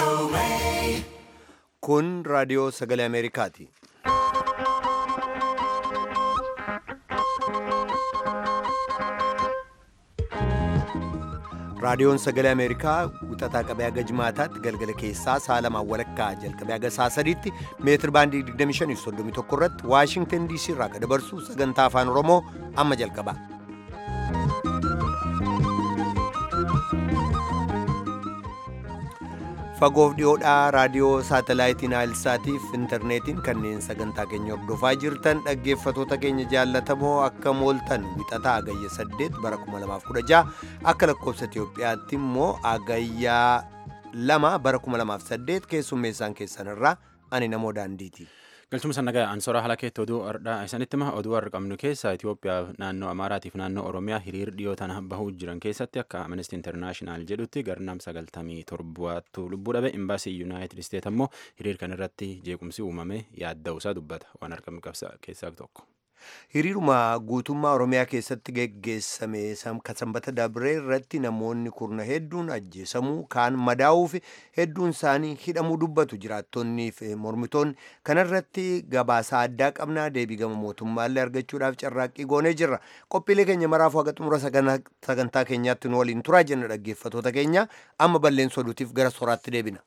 Kun raadiyoo sagalee Ameerikaati. Raadiyoon sagalee Ameerikaa wixataa qabee haga jimaataatti galgala keessaa sa'a lamaan walakkaa jalqabee haga sa'a sadiitti meetir baandii 2531 irratti Waashingtan DC irraa kan dabarsu sagantaa afaan Oromoo amma jalqaba. Fagoof dhiyoodhaa raadiyoo saatalaayitiin Naayilsaatiif intarneetiin kanneen sagantaa keenya hordofaa jirtan dhaggeeffatoota keenya jaallatamoo akka mooltan wixataa agayya 8 bara 2016 akka lakkoofsa Itiyoophiyaatti immoo agayyaa 2 bara 2008 keessummeessaan keessan irraa ani namoo daandiiti. galchuma sannagaa ansoraa haala keetti oduu ardhaa isanitti ma oduu har'a qabnu keessaa Itoophiyaa naannoo Amaaraatiif naannoo Oromiyaa hiriir dhiyoo tana bahuu jiran keessatti akka Amnesty International jedhutti garnaam sagaltamii torbaattu lubbuu dhabe imbaasii Yuunaayitid Isteet ammoo hiriir kan irratti jeequmsi uumame yaadda'uusaa dubbata waan argamu qabsa keessaa tokko. Hiriiruma guutummaa Oromiyaa keessatti geggeessame sanbata dabree irratti namoonni kurna hedduun ajjeesamuu kaan madaa'uu fi hedduun isaanii hidhamuu dubbatu jiraattonnii fi mormitoonni kanarratti gabaasaa addaa qabnaa deebii gama mootummaallee argachuudhaaf carraaqqii goonee jirra qophiilee keenya maraafuu haga xumura sagantaa keenyaatti nu waliin turaa jenna dhaggeeffatoota keenya amma balleessa oduutiif gara soraatti deebina.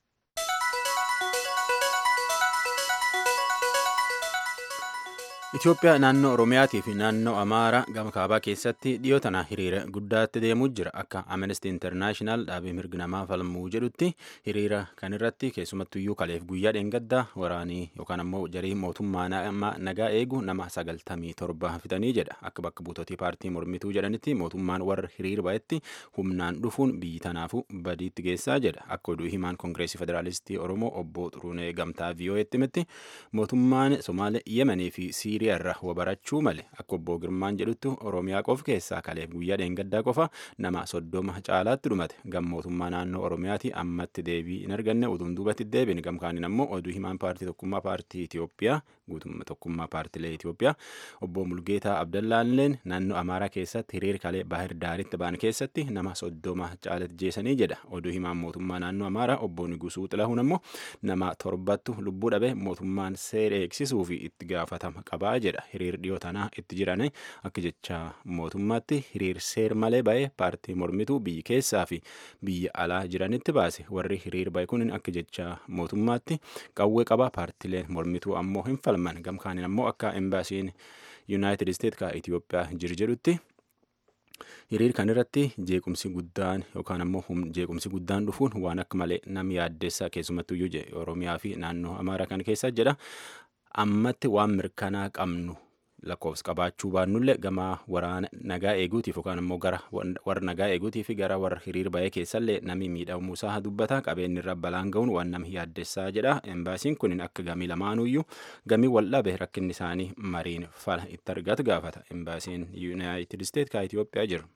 Itoophiyaa naannoo Oromiyaatii fi naannoo Amaaraa gama kaabaa keessatti dhiyoo tana hiriira guddaatti deemuu jira. Akka Amnesty International dhaabii mirgi namaa falmuu jedhutti hiriira kanirratti keessumattuyyuu kaleef guyyaa dheengaddaa waraanii yookaan ammoo jarii mootummaa nagaa eegu nama sagaltamii torba fitanii jedha. Akka bakka buutotii paartii mormituu jedhanitti mootummaan warra hiriira ba'etti humnaan dhufuun biyyi tanaafuu badiitti geessaa jedha. Akka oduu himaan Koongireesii Federaalistii Oromoo obbo Xuruunee Gamtaa VOA'tti himetti mootummaan Somaalee Yemenii fi Siirii irra wabarachuu male akka obbo Girmaan jedhutti Oromiyaa qof keessaa kaleef guyyaa dheengaddaa qofa nama soddoma caalaatti dhumate gam mootummaa naannoo Oromiyaati ammatti deebii hin arganne utuun duubatti deebiin gam kaaniin ammoo oduu himaan paartii tokkummaa paartii Itoophiyaa guutummaa tokkummaa paartiilee Itoophiyaa obbo Mulgeetaa Abdallaalleen naannoo Amaaraa keessatti hiriir kalee Baahir Daaritti ba'an keessatti nama soddoma caalatti jeesanii jedha oduu himaan mootummaa naannoo Amaaraa obbo Nigusuu Xilahuun ammoo nama torbattu lubbuu dhabe mootummaan seera eegsisuu fi itti gaafatama qabaa jedha hiriir dhiyoo tanaa itti jiran akka jecha mootummaatti hiriir seer malee ba'e paartii mormituu biyya keessaa fi biyya alaa jiranitti baase warri hiriir ba'e kun akka jecha mootummaatti qawwee qaba paartiileen mormituu ammoo hin falman gamkaaniin ammoo akka embaasiin yuunaayitid isteet ka Itoophiyaa jiru jedhutti hiriir kan irratti jeequmsi guddaan yookaan ammoo jeequmsi guddaan dhufuun waan akka malee nam yaaddeessaa keessumattuyyuu oromiyaa fi naannoo amaaraa kan keessa jedha ammatti waan mirkanaa qabnu lakkoofsa qabaachuu baannullee gama waraana nagaa eeguutiif yookaan ammoo gara warra nagaa eeguutiif gara warra hiriir ba'ee keessallee namni miidhamuusaa dubbata qabeenyi irra balaan ga'uun waan nama yaaddessaa jedha embaasiin kun akka gamii lamaanuyyuu gamii wal dhabe rakkinni isaanii mariin fala itti argatu gaafata embaasiin yuunaayitid isteet ka Itoophiyaa jiru.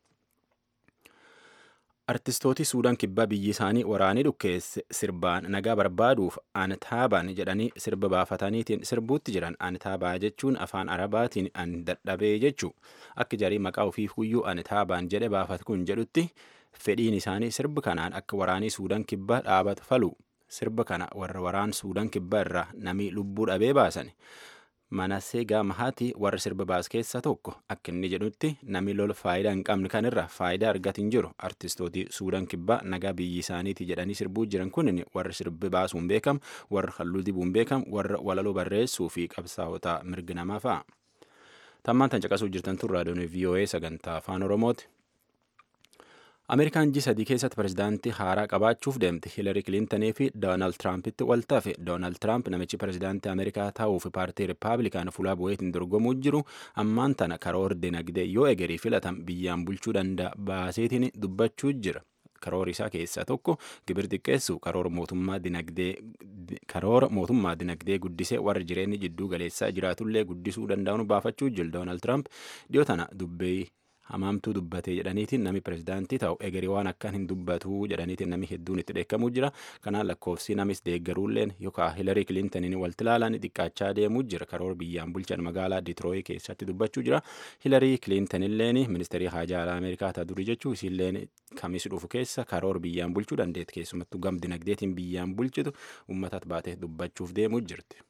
Artistooti Suudaan kibbaa biyyi isaanii waraanii dhukkeesse sirbaan nagaa barbaaduuf antaaban jedhanii sirba baafataniitiin sirbuutti jiran antaabaa jechuun afaan arabaatiin an dadhabee jechuu akka jarii maqaa ofiif guyyuu antaaban jedhe baafat kun jedhutti fedhiin isaanii sirba kanaan akka waraanii Suudaan kibbaa dhaabatu falu sirba kana warra waraan Suudaan kibbaa irraa namii lubbuu dhabee baasan. Manassee Gaamahaati warra sirba baas keessaa tokko akka inni jedhutti namni lola faayidaa hin qabne kanirra faayidaa argatu hin jiru artistooti suudaan kibbaa nagaa biyyi isaaniiti jedhanii sirbuu jiran kun warra sirbi baasuun beekamu warra halluu dibuun beekamu warra walaloo barreessuu fi qabsaa'ota mirga namaa fa'a. Tammaan tan caqasuu jirtan tun raadiyoon VOA sagantaa afaan Oromooti. Ameerikaan ji sadii keessatti pirezidaantii haaraa qabaachuuf deemte Hiilari Kiliintanii fi Doonaald Tiraampitti wal tafe. Doonaald Tiraamp namichi pirezidaantii Ameerikaa ta'uuf paartii Rippaabilikaan fuula bu'eetiin dorgomuu jiru ammaan tana karoora dinagdee yoo egerii filatan biyyaan bulchuu danda'a baaseetiin dubbachuu jira. Karoora isaa keessaa tokko gibir xiqqeessu karoora mootummaa dinagdee karoora mootummaa dinagdee guddisee warra jireenyi jidduu galeessaa jiraatullee guddisuu danda'uun baafachuu jira Doonaald Tiraamp dhiyoo tana dubbee hamaamtuu dubbatee jedhaniitiin nami pirezidaantii ta'u egerii waan akkaan hin dubbatu jedhaniitiin nami hedduun itti dheekkamuu jira kanaan lakkoofsi namis deeggaruulleen yookaan hilarii kilintaniin walti ilaalan xiqqaachaa deemuu jira karoora biyyaan bulchan magaalaa ditirooyi keessatti dubbachuu jira hilarii kilintanilleen ministeerii haajaa alaa ameerikaa ta'a durii jechuu isiilleen kamis dhufu keessa karoora biyyaan bulchuu dandeetti keessumattuu gam dinagdeetiin biyyaan bulchitu uummataatti baatee dubbachuuf deemuu jirti.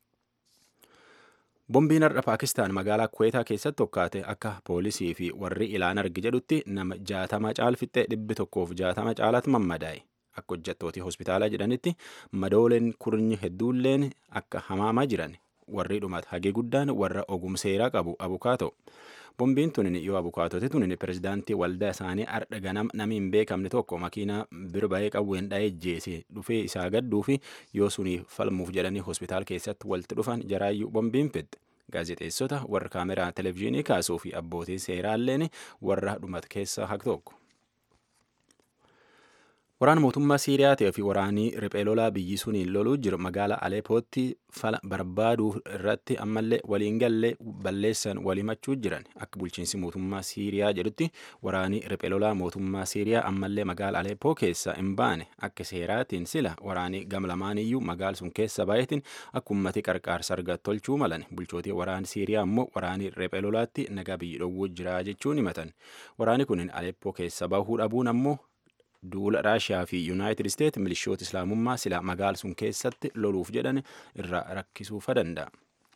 Bombiin har'a Paakistaan magaalaa Kuweetaa keessatti tokkaate akka poolisii fi warri ilaan argi jedhutti nama jaatama caalfixxee dhibbi tokkoof jaatama caalaatti mammadaa'e. Akka hojjettooti hospitaalaa jedhanitti madooleen kurnyi hedduulleen akka hamaamaa jiran warri dhumate hagee guddaan warra ogumseeraa qabu abukaatoo. Bombiin tunin yoo abukaatoti tunin pirezidaantii waldaa isaanii ardha ganam nami hin beekamne tokko makiinaa birba'ee qawween dha'ee jeese dhufee isaa gadduu fi yoo suni falmuuf jedhanii hospitaal keessatti walitti dhufan jaraayyuu bombiin fidde. Gaazexeessota warra kaameraa televezyiinii kaasuu fi abbootii seeraalleen warra dhumate keessa haq tokko. Waraana mootummaa Siiriyaa ta'ee fi waraanii riphee lolaa biyyi suniin loluu jiru magaalaa Aleepootti fala barbaaduu irratti ammallee waliin gallee balleessan walimachuu jiran akka bulchiinsi mootummaa Siiriyaa jedhutti waraanii riphee lolaa mootummaa Siiriyaa ammallee magaalaa Aleepoo keessa hin baane akka seeraatiin sila waraanii gam lamaaniyyuu magaala sun keessa baay'eetiin akka ummati qarqaarsa argatu tolchuu malan bulchootii waraanii Siiriyaa immoo waraanii riphee lolaatti nagaa biyyi dhowwuu jira jechuun himatan waraani kunin Aleepoo keessa bahuu dhabuun ammoo duula raashiyaa fi yuunaayitid isteet milishoota islaamummaa sila magaala sun keessatti loluuf jedhan irraa rakkisuufa danda'a.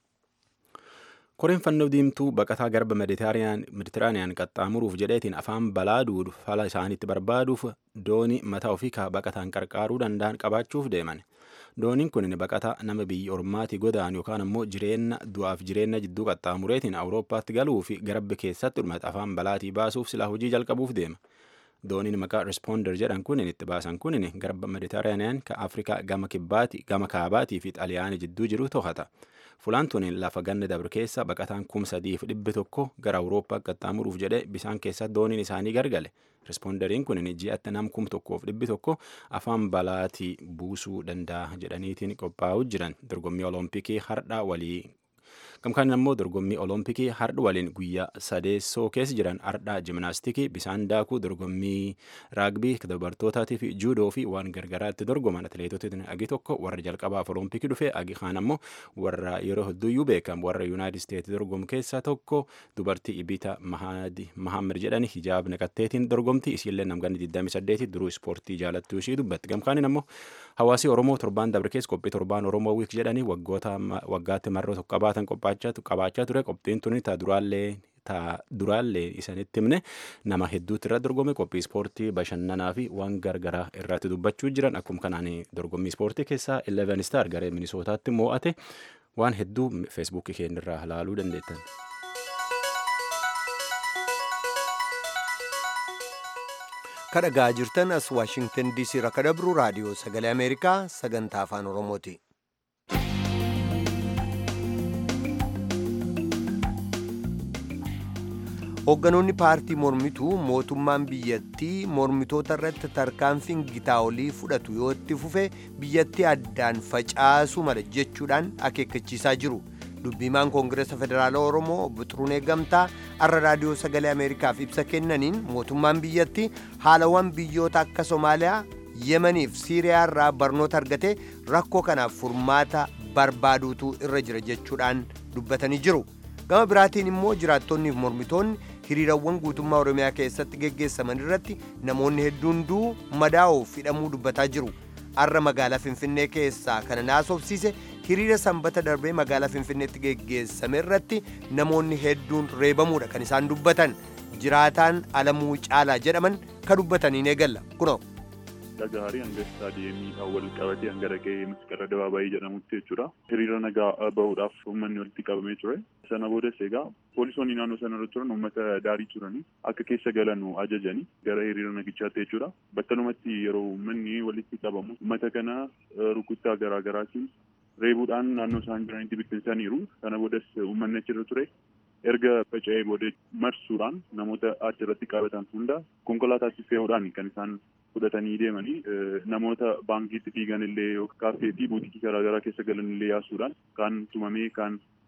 koreen fannoo diimtuu baqataa garba meditiraaniyaan qaxxaamuruuf jedheetiin afaan balaa duudu fala isaaniitti barbaaduuf doonii mataa ofii kaa baqataan qarqaaruu danda'an qabaachuuf deeman. dooniin kun baqataa nama biyya ormaati godaan yookaan ammoo jireenya du'aaf jireenya jidduu qaxxaamureetiin awurooppaatti galuu fi garba keessatti dhumate afaan balaatii baasuuf silaa hojii jalqabuuf deema. dooniin maqaa respoonder jedhan kunin itti baasan kunin garba mediteraaniyaan ka afrikaa gama kibbaati gama kaabaatii fi xaliyaanii jidduu jiru to'ata fulaan tunin lafa ganna dabre keessa baqataan kum sadiif dhibbi tokko gara awurooppaa qaxxaamuruuf jedhe bisaan keessa dooniin isaanii gargale respoonderiin kunin ji'atti nam kum tokkoof dhibbi tokko afaan balaatii buusuu danda'a jedhaniitiin qophaa'uu jiran dorgommii olompikii hardhaa walii gamkaan ammoo dorgommii olompikii hardha waliin guyyaa sadeessoo keessa jiran hardhaa jiminaastikii bisaan daakuu dorgommii raagbii dubartootaatii fi juudoo fi waan gargaraatti dorgoman atileetotiin agi tokko warra jalqabaaf olompikii dhufe agi kaan ammoo warra yeroo hedduuyyuu beekamu warra yuunaayitid isteetsi dorgomu keessaa tokko dubartii ibita mahammad jedhani hijaab naqatteetiin dorgomti isiillee namganni 28 duruu ispoortii jaalattuu ishii dubbatti gamkaanin ammoo hawaasi oromoo torbaan dabre keessa qophii torbaan oromoo wiik jedhanii waggoota waggaatti marroo tokko qabaatan qabaachaa ture qophiin tuni ta duraallee ta duraallee isanitti himne nama hedduutti irra dorgome qophii ispoortii bashannanaa fi waan gargaraa irratti dubbachuu jiran akkuma kanaan dorgommii ispoortii keessaa 11 star garee minisootaatti moo'ate waan hedduu feesbuukii keenya irraa ilaaluu dandeettan. kadhagaa jirtan as waashingtan diisii irraa kadhabru raadiyoo sagalee ameerikaa sagantaa afaan oromooti. hoogganoonni paartii mormituu mootummaan biyyattii mormitoota irratti tarkaanfiin gitaa olii fudhatu yoo itti fufe biyyattii addaan facaasuu mala jechuudhaan akeekkachiisaa jiru dubbiimaan koongireesa federaalaa oromoo obbo Xuruunee Gamtaa har'a raadiyoo sagalee ameerikaaf ibsa kennaniin mootummaan biyyattii haalawwan biyyoota akka somaaliyaa yemaniif siiriyaa irraa barnoota argatee rakkoo kanaaf furmaata barbaaduutu irra jira jechuudhaan dubbatanii jiru gama biraatiin immoo jiraattonniif mormitoonni hiriirawwan guutummaa oromiyaa keessatti geggeessaman irratti namoonni hedduun du'uu madaa'uuf hidhamuu dubbataa jiru har'a magaalaa finfinnee keessaa kana naasofsiise hiriira sanbata darbee magaalaa finfinneetti geggeessame irratti namoonni hedduun reebamuudha kan isaan dubbatan jiraataan alamuu caalaa jedhaman ka dubbataniin eegalla kunoo. Gaarii hanga istaadiyeemii wal qabatee hanga dhaqee masqara dabaabayii jedhamutti jechuudha. Hiriira nagaa bahuudhaaf uummanni walitti qabamee ture. Sana boodas egaa poolisoonni naannoo sana irra turan uummata daarii turanii akka keessa galanu ajajanii gara hiriira nagichaatti jechuudha. Battalumatti yeroo uummanni walitti qabamu uummata kana rukuttaa garaa garaatiin reebuudhaan naannoo isaan jiranitti bittinsaniiru. Sana boodas uummanni achirra ture. erga faca'ee booda marsuudhaan namoota achirratti qabatan hunda konkolaataatti fe'uudhaan kan isaan fudhatanii deemanii namoota baankiitti fiigan illee kaaffee fi buutikii garaagaraa keessa galan illee yaasuudhaan kaan tumamee kaan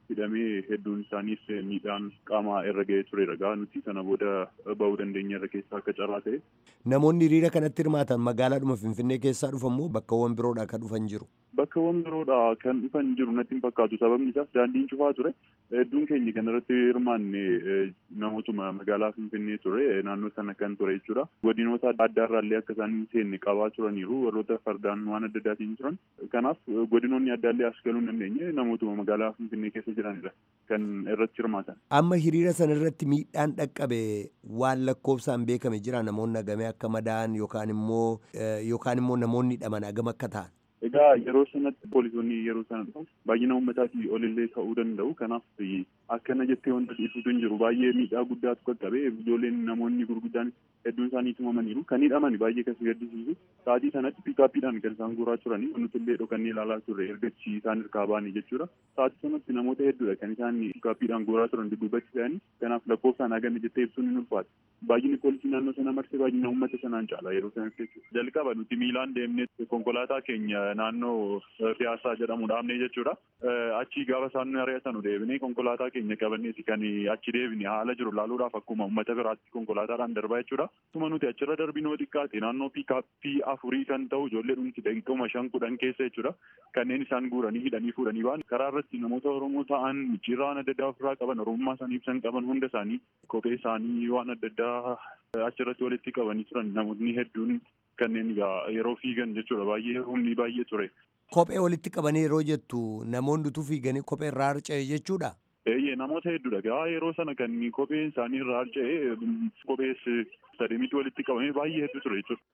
hidhamee hedduun isaaniis miidhaan qaamaa irra ga'ee tureera gaa nuti sana booda bahuu dandeenya irra keessaa akka carraa ta'e. Namoonni hiriira kanatti hirmaatan magaalaadhuma Finfinnee keessaa dhufan moo bakkawwan biroodhaa kan dhufan jiru? Bakkawwan biroodhaa kan dhufan jiru natti hin fakkaatu sababni isaas daandiin cufaa ture hedduun keenya kan irratti hirmaanne namootuma magaalaa Finfinnee ture naannoo sana kan ture jechuudha. Godinoota adda addaarraallee akka isaan hin seenne qabaa turaniiru warroota fardaan waan adda addaatiin turan. Kanaaf godinoonni addaallee as galuu hin dandeenye namootuma magaalaa Finfinnee keessa jiranidha kan irratti hirmaatan. Amma hiriira sana irratti miidhaan dhaqqabe waan lakkoofsaan beekame jira namoonni hagamee akka madaa'an yookaan immoo yookaan immoo namoonni hidhaman hagam akka ta'an. Egaa yeroo sanatti poolisoonni yeroo sana dhufan baay'ina uummataatii olillee ta'uu danda'u. Kanaaf akkana jettee wanta ibsutu hin jiru. Baay'ee miidhaa guddaatu qaqqabe. Ijoolleen namoonni gurguddaan hedduun isaanii tumamaniiru. Kan hidhaman baay'ee kasi gaddisiisu. Sa'aatii sanatti piikaappiidhaan kan isaan guuraa turanii nuti illee dhokannee ilaalaa turre ergachi isaan hirkaa baanii jechuudha. Sa'aatii sanatti namoota hedduudha kan isaan piikaappiidhaan guuraa turan dudduubatti ta'anii. Kanaaf lakkoofsaan hagame jettee ibsuun hin ulfaatu. Baay'inni poolisii naannoo sana marsee baay'ina uummata sanaan caala yeroo sanatti jechuudha. Jalqaba nuti miilaan deemnee konkolaataa keenya naannoo piyaasaa jedhamu dhaabnee jechuudha. Achi gaafa isaan ari'atan deebinee konkolaataa keenya qabanneeti kan achi deebine haala jiru laaluudhaaf akkuma uummata biraatti konkolaataadhaan darbaa jechuudha. Tuma nuti achirra darbinoo xiqqaate naannoo piikaappii afurii kan ta'u ijoollee dhumti daqiiquma shan kudhan keessa jechuudha. Kanneen isaan guuranii hidhanii fuudhanii ba'an karaa irratti namoota Oromoo ta'an micciirraa waan adda addaa ofirraa qaban Oromummaa isaanii ibsan qaban hunda isaanii kophee isaanii waan adda addaa achirratti walitti qabanii turan namoonni hedduun kanneen yeroo fiigan jechuudha baay'ee humni baay'ee ture. Kophee walitti qabanii yeroo jettu namoonni utuu fiiganii kophee irraa harca'e jechuudha. Eeyyee namoota hedduudha. Gaa yeroo sana kan kopheen isaanii irraa harca'e kophees sademitti walitti qabamee baay'ee hedduu ture jechuudha.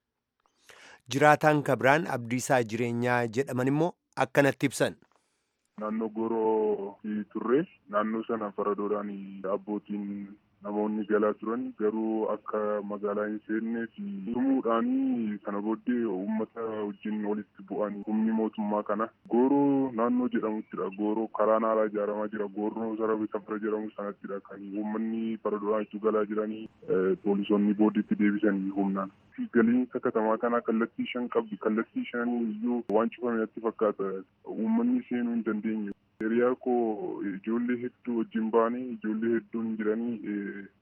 Jiraataan kabiraan abdiisaa jireenyaa jedhaman immoo akkanatti ibsan. Naannoo Gooroo turre naannoo sana faradoodhaan abbootiin namoonni galaa turan garuu akka magaalaa hin seennee fi tumuudhaan kana booddee uummata wajjin walitti bu'an humni mootummaa kana gooroo naannoo jedhamuttidha gooroo karaa naalaa ijaaramaa jira gooroo sarabe safara jedhamu sanattidha kan uummanni faradoodhaan itti galaa jiranii poolisoonni booddeetti deebisanii humnaan. galiinsa katamaa kanaa kallattii shan qabdi kallattii shan iyyuu waan cufame natti fakkaata uummanni seenuu hin dandeenye. Hiriyaa koo ijoollee hedduu wajjin baane ijoollee hedduun jiranii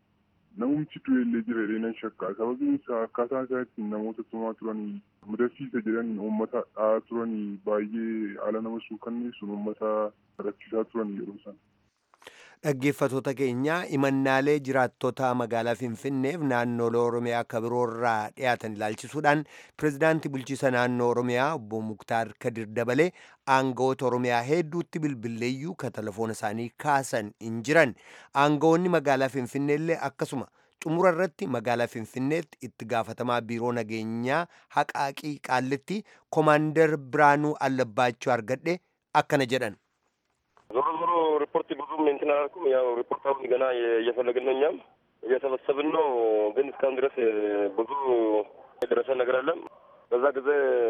namumti du'ellee jira jedhee nan shakka sababiin isaa akkaataa isaatti namoota tumaa turanii mudachiisa jedhanii uummata dha'aa turanii baay'ee haala nama suukanneessuun uummata rakkisaa turan yeroo sana. Dhaggeeffatoota keenya imannaalee jiraattota magaalaa Finfinneef naannolee Oromiyaa akka biroorraa dhiyaatan ilaalchisuudhaan pirezidaantii bulchiisa naannoo Oromiyaa obbo Muktaar Kadir dabalee aangawoota Oromiyaa hedduutti bilbilleeyyuu ka telefoona isaanii kaasan hin jiran. Aangawoonni magaalaa Finfinneellee akkasuma xumura irratti magaalaa Finfinneetti itti gaafatamaa biiroo nageenyaa haqaaqii qaallitti koomaandar Biraanuu Allabbaachuu argadhe akkana jedhan. ዞሮ ዞሮ ሪፖርት ብዙም እንትን አላልኩም። ያው ሪፖርታውን ገና እየፈለግን ነው፣ እኛም እየሰበሰብን ነው። ግን እስካሁን ድረስ ብዙ የደረሰ ነገር አለም። በዛ ጊዜ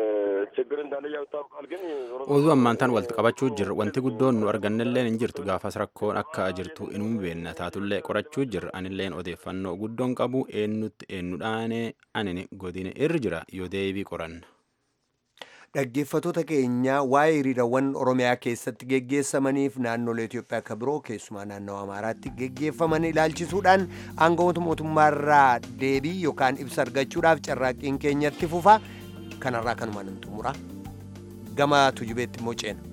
ችግር እንዳለ ያው ይታወቃል። ግን oduu ammaantaan walitti qabachuu jirra wanti guddoon nu argannelleen hin jirtu gaafas rakkoon akka jirtu inuu beenna taatullee qorachuu jirra anilleen odeeffannoo guddoon qabu eenyutti eenyudhaane anini godine irra jira yoo deebii qoranna. Dhaggeeffatoota keenya waa'ee hiriirawwan Oromiyaa keessatti geggeessamaniif naannolee Itoophiyaa akka biroo keessumaa naannoo Amaaraatti geggeeffaman ilaalchisuudhaan aangawoota mootummaarraa deebii yookaan ibsa argachuudhaaf carraaqqiin keenyatti fufa kanarraa kanumaan hin xumura gama tujubeetti immoo ceena.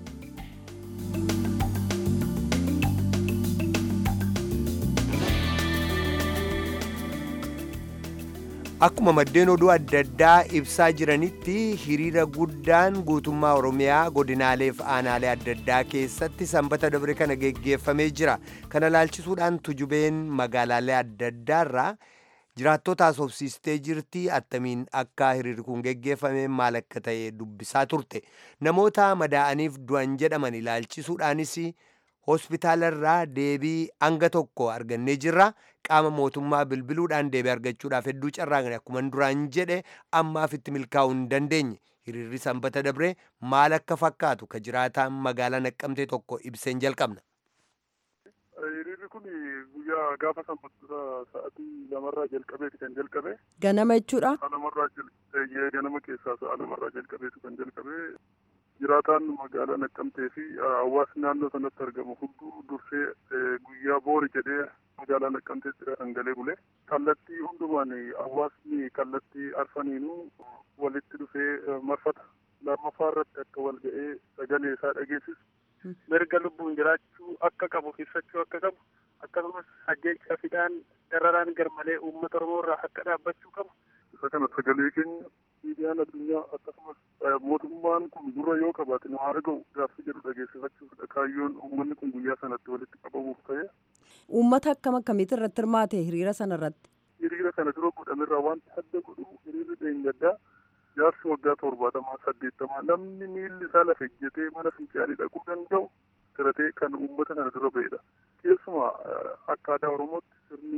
Akkuma maddeen oduu adda addaa ibsaa jiranitti hiriira guddaan guutummaa Oromiyaa godinaalee fi aanaalee adda addaa keessatti sanbata dabre kana geggeeffamee jira. Kana ilaalchisuudhaan tujubeen magaalaalee adda addaarraa jiraattota haasofsiistee jirti attamiin akka hiriirri kun geggeeffame maal akka ta'e dubbisaa turte. Namoota madaa'aniif du'an jedhaman ilaalchisuudhaanis hospitaalarraa deebii hanga tokko argannee jirra. Qaama mootummaa bilbiluudhaan deebii argachuudhaaf hedduu carraaqne akkuma duraan jedhe ammaaf itti milkaa'uu hin dandeenye. Hiriirri sanbata dabre maal akka fakkaatu ka jiraataan magaalaa naqqamtee tokko ibseen jalqabna. Hiriirri kun guyyaa gaafa sanbata sa'aatii lamarraa jalqabeeti kan jalqabe. Ganama jechuudha. Sa'a lamarraa ganama keessaa sa'a lamarraa jalqabeetu kan jalqabe. jiraataan magaalaa Naqqamtee fi hawaasni naannoo sanatti argamu hunduu dursee guyyaa boori jedhee magaalaa Naqqamteetti kan galee bule. Kallattii hundumaan hawaasni kallattii arfaniinuu walitti dhufee marfata lammaffaa irratti akka wal ga'ee sagalee isaa dhageessisu mirga lubbuun jiraachuu akka qabu ibsachuu akka qabu akkasumas ajjeechaa fidaan dararaan garmalee uummata oromoo irraa akka dhaabbachuu qabu. Isa kana sagalee keenya miidiyaan addunyaa akkasumas mootummaan kun dura yoo qabaate nu haa dhaga'u gaaffii jedhu dhageessifachuufidha kaayyoon uummanni kun guyyaa sanatti walitti qabamuuf ta'e. Uummata akkam akkamitti irratti hirmaate hiriira sana irratti? Hiriira kana dura godhamerraa wanti adda godhu hiriirri dheengaddaa jaarsi waggaa torbaatamaa saddeettamaa namni miilli isaa lafa ejjetee mana fincaanii dhaquu danda'u siratee kan uummata kana dura ba'edha. Keessumaa akka aadaa Oromootti sirni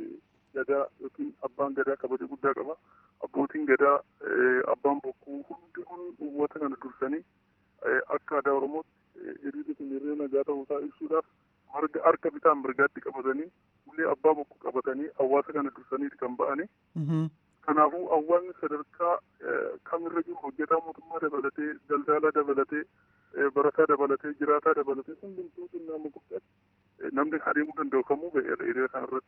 gadaa yookiin abbaan gadaa kabaja guddaa qaba. Abbootiin gadaa abbaan bokkuu hundi kun uummata kana dursanii akka aadaa Oromootti hiriirri kun hiriira nagaa ta'uusaa ibsuudhaaf marga harka bitaan mirgaatti qabatanii ulee abbaa bokkuu qabatanii hawaasa kana dursaniiti kan ba'anii. Kanaafuu hawaasni sadarkaa kamirra jiru hojjetaa mootummaa dabalatee daldalaa dabalatee barataa dabalatee jiraataa dabalatee hundumtuu xinnaa guddaatti namni adeemuu danda'u kamuu ba'eera hiriira kanarratti.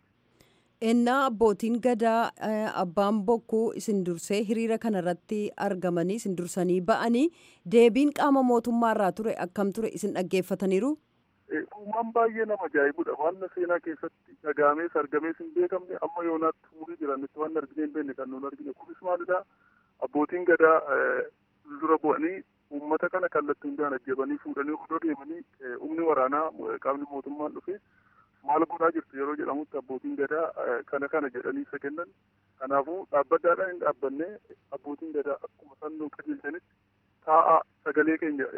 Ennaa abbootiin gadaa abbaan bokkuu isin dursee hiriira kanarratti argamanii isin dursanii ba'anii deebiin qaama mootummaa irraa ture akkam ture isin dhaggeeffataniiru? Uumaan baay'ee nama ajaa'ibudha. Waan seenaa keessatti dhagaamees argamees hin beekamne amma yoonaatti umurii jiranitti waan argine hin beekne kan nuun argine. Kunis maalidha? Abbootiin gadaa dura bu'anii uummata kana kallattii hundaan ajjabanii fuudhanii odoo deemanii humni waraanaa qaamni mootummaan dhufe maal godhaa jirtu yeroo jedhamutti abbootiin gadaa kana kana jedhanii isa kennan. Kanaafuu dhaabbataadhaan hin dhaabbanne abbootiin gadaa akkuma sannoo qajeelchanitti taa'aa sagalee keenya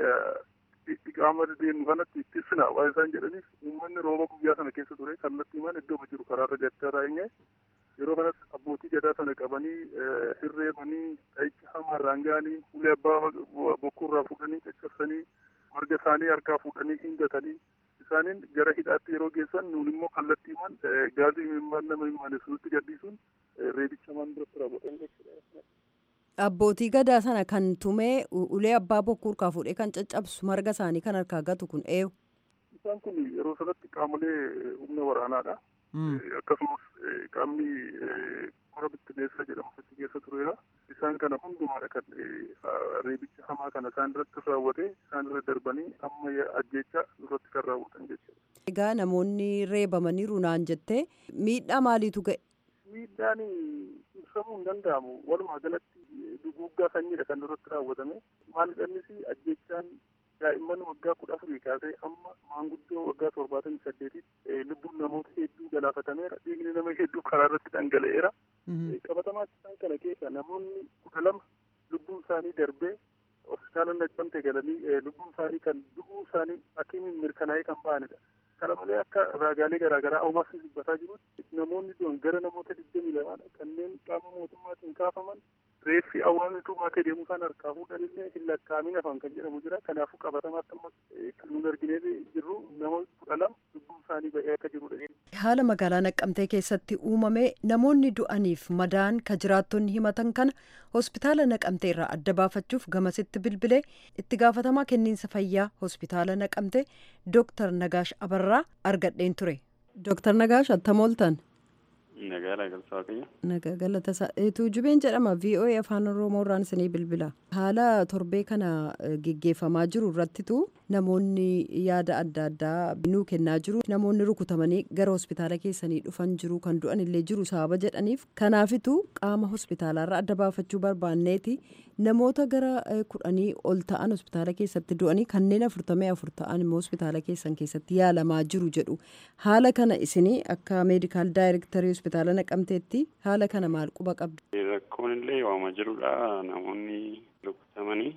qaama deemu kanatti ittisina waan isaan jedhaniif uummanni rooba guyyaa sana keessa ture kallattii mana iddoo jiru karaarra gachaa eenye yeroo kanas abbootii gadaa sana qabanii hirreefanii dha'icha hamaarraan ga'anii ulee abbaa bokkuurraa fuudhanii caccabsanii marga isaanii harkaa fuudhanii hingatanii isaaniin gara hidhaatti yeroo geessan nuun immoo kallattiimaan gaazii mimmaan nama himane sunitti gaddisuun reebicha maan biratti raawwatan jechuudha. Abbootii gadaa sana kan tumee ulee abbaa bokkuu harkaa fuudhee kan caccabsu marga isaanii kan harkaa gatu kun eenyu? Isaan kun yeroo sanatti qaamolee humna waraanaadha. Akkasumas qaamni kora bittineessa jedhamu achi keessa tureera. Isaan kana hundumaadha kan reebicha hamaa kana isaan irratti raawwate isaan irra darbanii amma ajjeecha irratti kan raawwatan jechuudha. Egaa namoonni reebamaniiru naan jettee miidhaa maaliitu ga'e? Miidhaan ibsamuu hin danda'amu. Walumaa galatti duguuggaa sanyiidha kan irratti raawwatame. Maalidhannis ajjechaan daa'imman waggaa kudha afurii kaasee amma maanguddoo waggaa torbaatamii saddeetitti lubbuun namoota hedduu galaafatameera. Dhiigni nama hedduu karaa irratti dhangala'eera. Qabatamaatti isaan kana keessa namoonni kudha lama lubbuun isaanii darbee hospitaala Naqqamtee galanii lubbuun isaanii kan du'uu isaanii hakiimiin mirkanaa'ee kan ba'anidha. Kana malee akka raagaalee garaagaraa hawaasni dubbataa jirutti namoonni du'an gara namoota digdamii lamaadha kanneen qaama mootummaatiin kaafaman reeffi hawaasni tumaatee deemuu isaan harkaa fuudhanillee hin lakkaa'amin hafan kan jedhamu jira. Kanaafuu qabatamaatti amma kan nuun arginee jirru nama kudha lama lubbuun isaanii ba'ee akka jirudha. Haala magaalaa Naqqamtee keessatti uumame namoonni du'aniif madaan ka jiraattonni himatan kana hospitaala Naqamtee irraa adda baafachuuf gamasitti bilbilee itti gaafatamaa kenniinsa fayyaa hospitaala Naqamtee Dooktar Nagaash Abarraa argadheen ture. Dooktar Nagaash attam ooltan. Nagaa galata waaqayyo. Nagaa galata tuujubeen jedhama VOA afaan Oromoo irraan isinii bilbila. Haala torbee kana geggeeffamaa jiru irrattitu namoonni yaada adda addaa nuu kennaa jiru. Namoonni rukutamanii gara hospitaala keessanii dhufan jiru kan du'an illee jiru sababa jedhaniif. Kanaafitu qaama hospitaalaarraa adda baafachuu barbaanneeti. Namoota gara kudhanii ol ta'an hospitaala keessatti du'anii kanneen afurtamii afur ta'an immoo hospitaala keessan keessatti yaalamaa jiru jedhu. Haala kana isinii akka meedikaal daayirektarii hospitaala naqamteetti haala kana maal quba qabdu? Rakkoon illee waamaa jirudha. Namoonni rukutamanii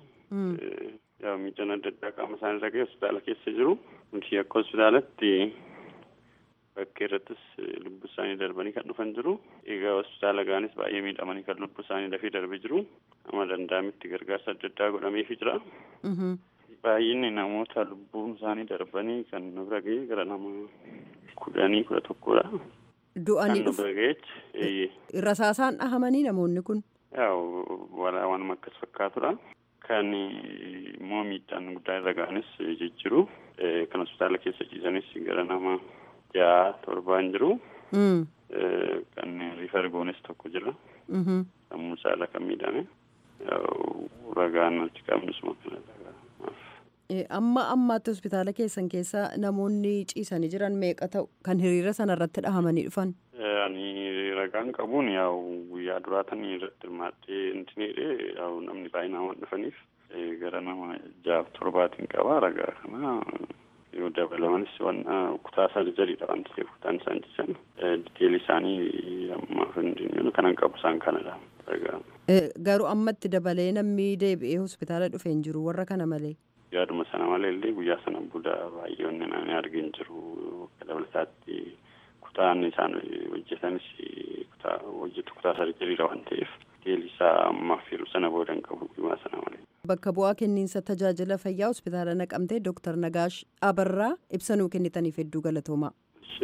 miidhaan adda addaa qaama isaanii irra ga'e hospitaala keessa jiru. Nuti akka hospitaalatti bakka irrattis lubbu isaanii darbanii kan dhufan jiru. Egaa hospitaala gaanis baay'ee miidhamanii kan lubbu isaanii dafee darbee jiru. Amma danda'ametti gargaarsa adda addaa godhameefii jira. Baay'inni namoota lubbuun isaanii darbanii kan nu bira ga'e gara nama kudhanii kudha tokkodha. Du'anii dhufu. dhufu. Rasaasaan dhahamanii namoonni kun. Yaa'u walaa waanuma akkas fakkaatudha. kan immoo miidhaan guddaa irra ga'anis jijjiru kan hospitaala keessa ciisanis gara nama ja'a torbaan jiru kan rifar goones tokko jira sammuu saala kan miidhame ragaan achi qabnusuma kanadha. amma ammaatti hospitaala keessan keessa namoonni ciisanii jiran meeqa ta'u kan hiriira sana irratti dhahamanii dhufan? Ani ragaan qabuun yaa'u guyyaa duraatanii irratti hirmaattee intineedhe yaa'u namni baay'inaan waan dhufaniif gara nama jaaf torbaatiin qaba ragaa kana yoo dabalamanis waan kutaa sarjariidha waan ta'eef kutaan isaan ciisan diteeli isaanii ammaaf hin kanan qabu isaan kanadha ragaa. Garuu ammatti dabalee namni deebi'ee hospitaala dhufee hin jiru warra kana malee. yaaduma sana malee illee guyyaa sana booda baay'eonni namni argin jiru akka dabalataatti kutaan isaan hojjetanis kutaa hojjetu kutaa sarjariidha waan ta'eef teelli isaa ammaaf yeroo sana booda hin qabu guyyaa sana malee. Bakka bu'aa kenniinsa tajaajila fayyaa hospitaala naqamtee Dooktar Nagaash Abarraa ibsanuu kennitaniif hedduu galatoomaa.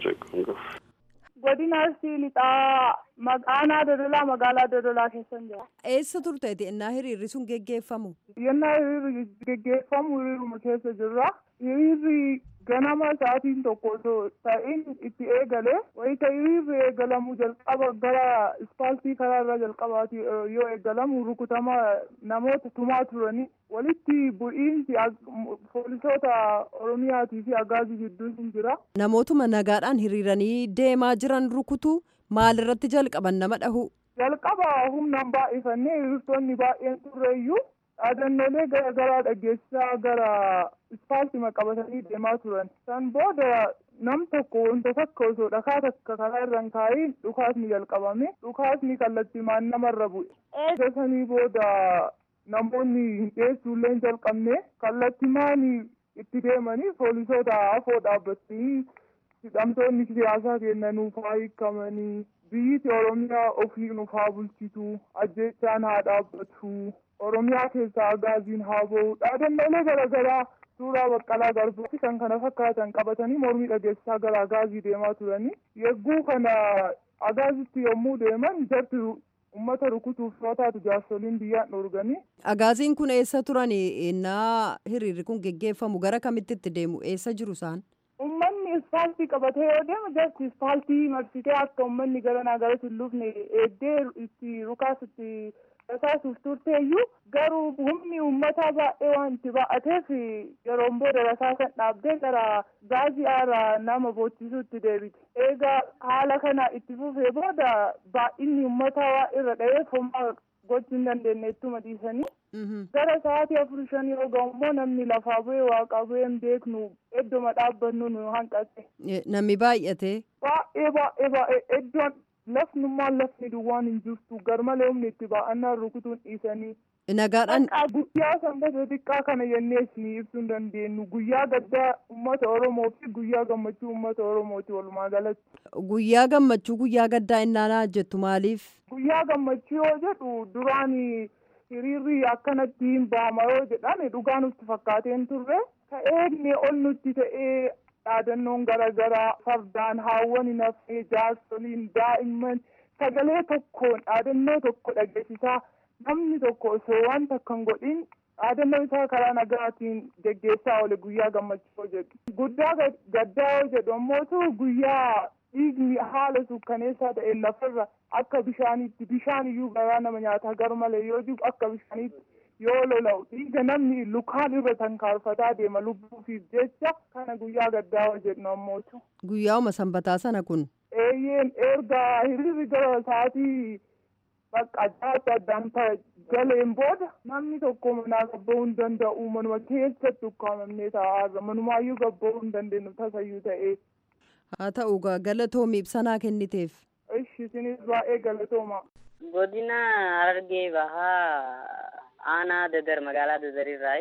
godina arsii lixaa aanaa dodolaa magaalaa dodolaa keessan jira. Eessa turteeti innaa hiriirri sun geggeeffamu? Yennaa hiriirri geggeeffamu hiriiruma keessa jirra. Hiriirri ganama sa'aatiin tokko osoo ta'in itti eegale wayita hiriirri eegalamu jalqaba gara ispaaltii karaarra jalqabaati yoo eegalamu rukutama namoota tumaa turanii walitti bu'iinsi poolisoota oromiyaatii fi agaazii gidduu hin jira. Namootuma nagaadhaan hiriiranii deemaa jiran rukutu maalirratti jalqaban nama dhahu? Jalqaba humnaan baay'ifannee hiriirtonni baay'een turreeyyuu dhaadannoolee gara garaa dhageessisaa gara ispaaltii qabatanii deemaa turan. San booda nam tokko wanta takka osoo dhakaa takka karaa irra hin kaa'iin dhukaasni jalqabame dhukaasni kallattiimaan namarra bu'e. Eega sanii booda namoonni hin dhiyeessuullee hin jalqabne kallattiimaan itti deemanii poolisoota afoo dhaabbatanii hidhamtoonni siyaasaa kennanuuf haa hiikamanii biyyi oromiyaa ofii nuuf haa bulchitu ajjechaan haa dhaabbatu oromiyaa keessaa agaaziin haa ba'u dhaadannoolee garaagaraa suuraa baqqalaa garbaa fi kan kana fakkaatan qabatanii mormii dhageessisaa gara agaazii deemaa turanii yegguu kana agaazitti yommuu deeman jarti ummata rukutuuf yoo taatu jaarsoliin biyyaan dhorganii. Agaaziin kun eessa turan innaa hiriirri kun geggeeffamu gara kamitti itti deemu eessa jiru isaan? Uummanni ispaaltii qabatee yoo deemu jarti ispaaltii marsitee akka uummanni garanaa gara tulluufne eeddee itti rukaas itti rasaasuuf turteeyyuu garuu humni uummataa baay'ee waan itti baa'ateef yeroon booda rasaasan dhaabdee gara gaazii aaraa nama boochisuutti deebite. Egaa haala kana itti fufee booda baay'inni uummataa waa irra dha'eef homaa gochuu hin dandeenye ittuma dhiisanii. Gara sa'aatii afur shan yoo ga'u immoo namni lafaa bu'ee waaqa bu'ee hin beeknu iddoma dhaabbannu nu hanqate. Namni baay'ate. Baay'ee baay'ee baay'ee iddoon lafnummaan lafni duwwaan hin jirtu garmalee humni itti baa'annaan rukutuun dhiisanii. Nagaadhaan. Guyyaa sanbata xiqqaa kana jennee isinii ibsuu hin dandeenyu guyyaa gaddaa uummata Oromoo fi guyyaa gammachuu uummata Oromooti walumaa galatti. Guyyaa gammachuu guyyaa gaddaa innaanaa jettu maaliif? Guyyaa gammachuu yoo jedhu duraan hiriirri akkanatti hin baama yoo jedhan dhugaa nutti fakkaateen turre ta'ee ol nutti ta'ee dhaadannoon garaagaraa fardaan haawwan nafee jaarsoliin daa'imman sagalee tokkoon dhaadannoo tokko dhageessisaa namni tokko osoo waan takka hin godhin dhaadannoo isaa karaa nagaatiin geggeessaa oole guyyaa gammachuu jedhu guddaa gaddaa yoo jedhu ammootu guyyaa dhiigni haala suukkaneessaa ta'een lafarra akka bishaaniitti bishaan iyyuu garaa nama nyaataa gar malee yoo jiru akka bishaaniitti yoo lola'u dhiiga namni lukaan irra tankaarfataa deema lubbuufiif jecha kana guyyaa gaddaa yoo jedhu ammootu. Guyyaa'uma sanbataa sana kun. Eeyyeen erga hiriirri gara sa'aatii bakka adda addaan galeen booda namni tokko manaa gabba'uu hin danda'u manuma keessatti ukkaamamnee taa'aarra manumaayyuu gabba'uu hin dandeenyu tasayyuu ta'ee. haa ta'u galatoomi ibsanaa kenniteef. Ishi isinis baay'ee galatooma. Godina Harargee Bahaa aanaa Dadar magaalaa Dadarirraa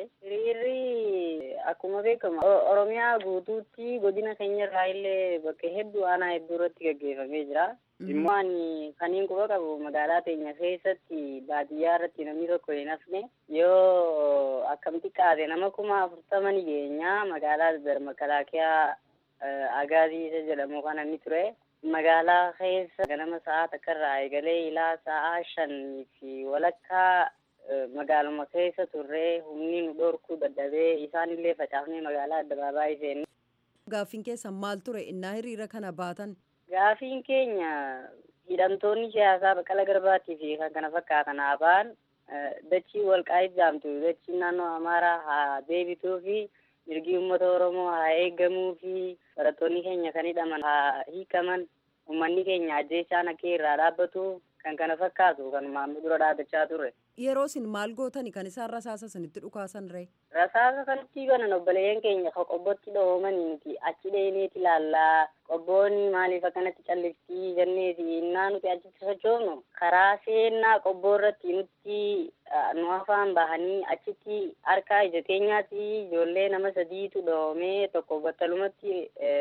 hiriirri akkuma beekamu Oromiyaa guutuutti godina keenyarraa illee bakka hedduu aanaa hedduu irratti gaggeeffamee jira. Immoo ani kaniin quba qabu magaalaa teenya keessatti baadiyyaa irratti namni tokko hin hafne yoo akkamitti qaate nama kuma afurtama ni geenya magaalaa Dadar makalaakiyaa agaazii isa jedhamu kana ni ture. Magaalaa keessa ganama sa'aa takka irraa eegalee ilaa sa'aa shanii fi walakkaa magaaluma keessa turree humni nu dhorkuu dadhabee isaanillee facaafnee magaalaa addabaabaayii seenne. Gaaffiin keessan maal ture innaa hiriira kana baatan? Gaaffiin keenya hidhamtoonni siyaasaa Baqqala Garbaatii fi kan kana fakkaatan haa ba'an dachii walqaa'ii jaamtu dachii naannoo Amaaraa haa deebituu fi mirgi uummata Oromoo haa eegamuu fi barattoonni keenya kan hidhaman haa hiikaman uummanni keenya ajjeechaan akka irraa dhaabbatu kan kana fakkaatu kan maamnu dura dhaabachaa ture. Yeroo isin maal gootani kan isaan rasaasa isinitti dhukaasan ree? Rasaasa kanatti banan obboleeyyan keenya ka qobbotti dhoomanii nuti achi dheeneeti ilaallaa qobboonni maaliif akkanatti calliftii jenneeti innaa nuti achitti sochoofnu karaa seennaa qobboo irratti nutti nu afaan bahanii achitti harkaa ija keenyaatti ijoollee nama sadiitu dhoomee tokko battalumatti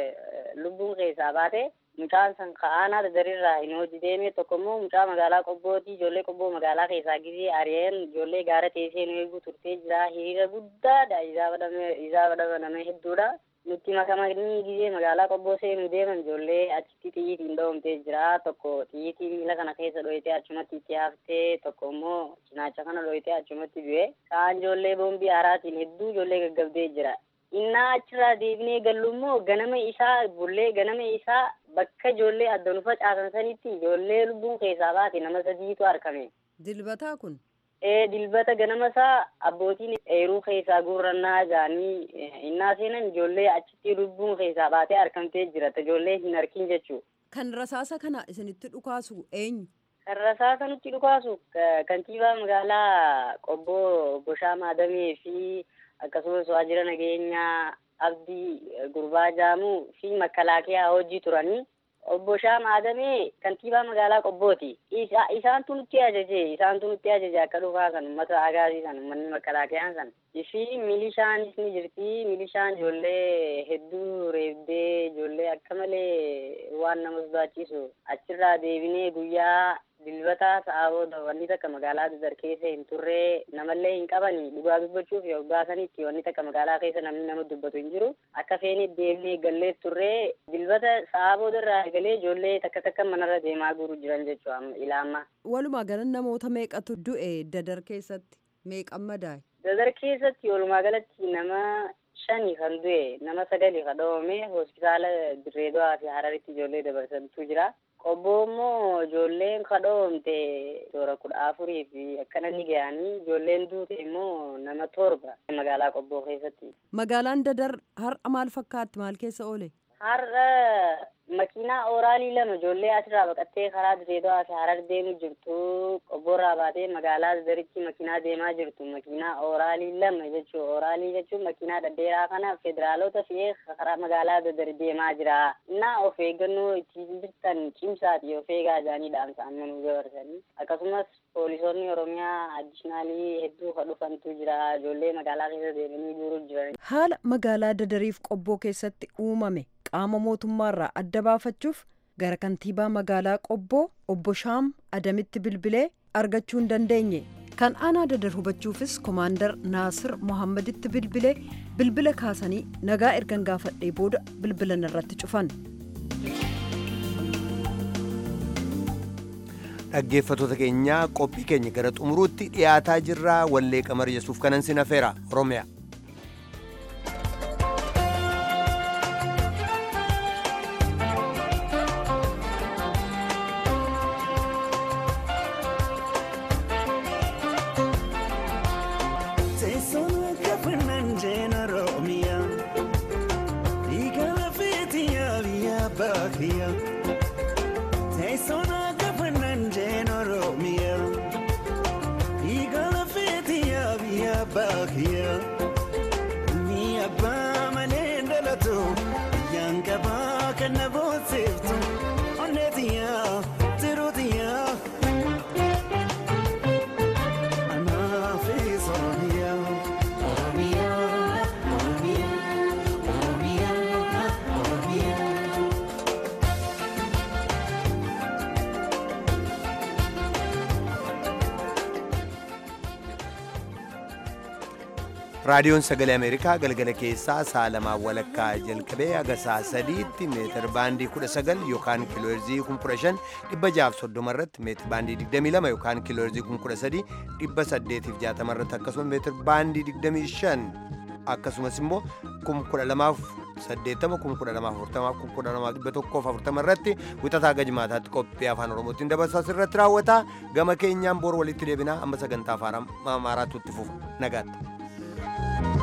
lubbuun keessaa baate mucaan san ka'aanaa dadarirraa hin hojii deeme tokko immoo mucaa magaalaa qobbooti ijoollee qobboo magaalaa keessaa gisee ari'een ijoollee gaara teessee nu eeguu turtee jira hiriira guddaadha isaa badhamaname hedduudha nutti makamanii gisee magaalaa qobboo seenuu deeman ijoollee achitti xiyyiitiin dhoomtee jira tokko xiyyiitii miila kana keessa dhoyitee achumatti itti haftee tokko immoo cinaacha kana dhoyitee achumatti du'e kaan ijoollee boombii haaraatiin hedduu ijoollee gaggabdee jira innaa achirraa deebinee gallu immoo ganama isaa bullee ganama isaa bakka ijoollee adda nu facaasan sanitti ijoollee lubbuun keessaa baate nama sadiitu argame. Dilbataa kun? Ee dilbata ganama isaa abbootiin eeruu keessaa guurrannaa jaanii innaa seenan ijoollee achitti lubbuun keessaa baatee argamtee jirata ijoollee hin arkin jechuu. Kan rasaasa kana isinitti dhukaasu eenyu? Kan rasaasa nutti dhukaasu kantiibaa magaalaa qobboo Boshaa Maadamee fi akkasumas waajjira nageenyaa abdii gurbaa jaamuu fi makalaakiyaa hojii turanii obbo Shaam Adamee kantiibaa magaalaa Qobbooti. Isaantu nutti ajaje isaantu nutti ajaje akka dhufaa san uummata agaasii san uummanni makalaakiyaan san. Fi milishaanis ni jirti milishaan ijoollee hedduu reebdee ijoollee akka malee waan nama sodaachisu achirraa deebinee guyyaa dilbata sa'aa booda wanni takka magaalaa dadar keessa hin turre namallee hin qabani dhugaa dubbachuuf yoggaa sanitti wanni takka magaalaa keessa namni nama dubbatu hin jiru akka feene deemnee gallee turre dilbata sa'aa booda irraa galee ijoollee takka takka manarra deemaa guru jiran jechuudha ilaama. Walumaa gala namoota meeqatu du'e dadar keessatti meeqan madaa'e? Dadar keessatti walumaa galatti nama shani kan du'e nama sagali kan dhoome hospitaala Dirreedawaa fi Hararitti ijoollee dabarsantu jira. Qobboo immoo ijoolleen kadhoomte toora kudha afurii fi akkana ni ga'anii ijoolleen duute immoo nama torba magaalaa Qobboo keessatti. Magaalaan Dadar har'a maal fakkaatti maal keessa oole? Har'a makiinaa ooraalii lama ijoollee asirraa baqattee karaa Dirreedawaa fi Harar deemu jirtu qobboorraa baatee magaalaa Dadaritti makiinaa deemaa jirtu makiinaa ooraalii lama jechuun ooraalii jechuun makiinaa dhedheeraa kana federaalota fe'ee karaa magaalaa Dadar deemaa jira. Innaa of eeggannoo ittiin jirtan cimsaati of eegaa jaanii dhaamsa amma nu dabarsanii akkasumas poolisoonni Oromiyaa addishinaalii hedduu kan dhufantu jira ijoollee magaalaa keessa deemanii jiru jiran. Haala magaalaa Dadariif qobboo keessatti uumame qaama mootummaarraa adda baafachuuf gara kantiibaa magaalaa qobboo obbo Shaam Adamitti bilbilee argachuu hin dandeenye. Kan aanaa dadar hubachuufis komaandar Naasir Mohammaditti bilbilee bilbila kaasanii nagaa ergan gaafadhee booda bilbilan irratti cufan. Dhaggeeffattoota keenyaa qophii keenya gara xumuruutti dhiyaataa jirra wallee qamar yesuuf kanan sin hafeera Oromiyaa. Bakia raadiyoon sagalee ameerikaa galgala keessaa sa'a lamaa walakkaa jalqabee haga sa'a sadiitti meetir baandii 19 yookaan kiilooherzii 15 dhibba jaaf soddoma irratti meetir baandii 22 yookaan kiilooherzii 13 dhibba 860 irratti akkasumas meetir baandii 25 akkasumas immoo 12080 12040 irratti wixataa gajmaataatti qophii afaan oromootiin dabarsaas irratti raawwata gama keenyaan bor walitti deebinaa amma sagantaa afaan amaaraatu itti fufa nagaatti.